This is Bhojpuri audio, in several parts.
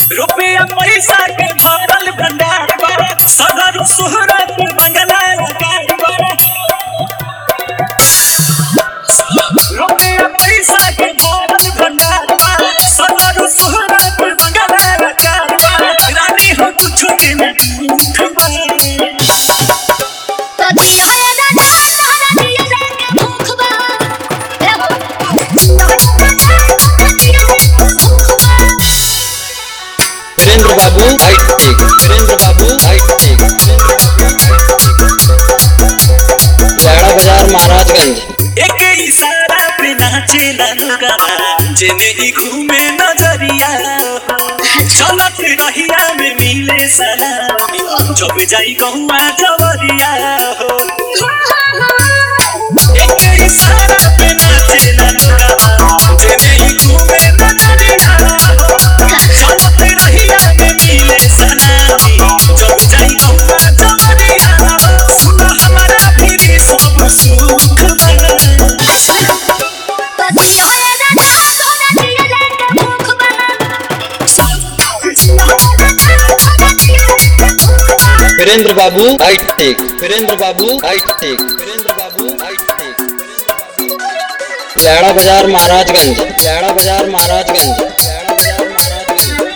रुपया पैसा के भरल भंडार बा सदर सुहरत बंगला गाड़ बा रुपया पैसा के भरल भंडार बा सदर सुहरत बंगला गाड़ बा रानी हो कुछ दिन दुख बा तो दिया रे दादा तोरा दिया रे भूख बा ए वीरेंद्र बाबू हाईटेक वीरेंद्र बाबू हाईटेक लाड़ा बाजार महाराजगंज एक इशारा पे नाचे लगवा जेने ही घूमे नजरिया चलत रहिया में मिले सलामी जब जाई गहुआ जवरिया हो एक इशारा पे नाचे लगवा जेने ही घूमे नजरिया हो चलत रहिया में मिले सलामी जब जाई गहुआ जवरिया हो सुन हमारा भी सब सुख बना तो दिया रे दादा तोरा दिया रे भूख बा वीरेंद्र बाबू हाईटेक वीरेंद्र बाबू हाईटेक वीरेंद्र बाबू हाईटेक लाड़ा बाजार महाराजगंज लाड़ा बाजार महाराजगंज लाड़ा बाजार महाराजगंज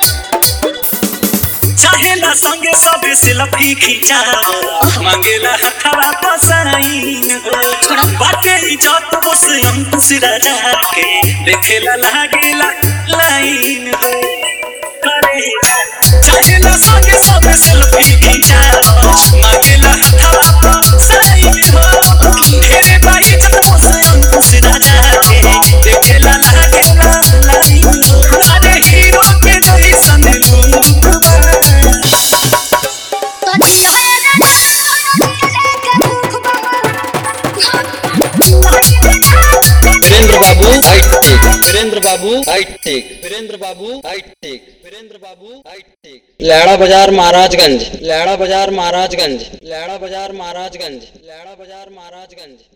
चाहेला संगे सब सेल्फी खिंचाओ मांगेला हथवा पसाइन हो बाटे इज्जत बस अंकुश राजा के देखेला लागेला लाइन हो अरे चाहेला संगे सब सेल्फी खिंचाओ मांगेला हथवा पसाइन हो ढेरे बाई इज्जत बस अंकुश राजा के देखेला लागेला लाइन हो अरे हीरो के जैसन लुक बा तो दिया रे दादा तोरा दिया रे भूख बा वीरेंद्र बाबू हाईटेक वीरेंद्र बाबू हाईटेक वीरेंद्र बाबू हाईटेक वीरेंद्र बाबू हाईटेक लाड़ा बाजार महाराजगंज लाड़ा बाजार महाराजगंज लाड़ा बाजार महाराजगंज लाड़ा बाजार महाराजगंज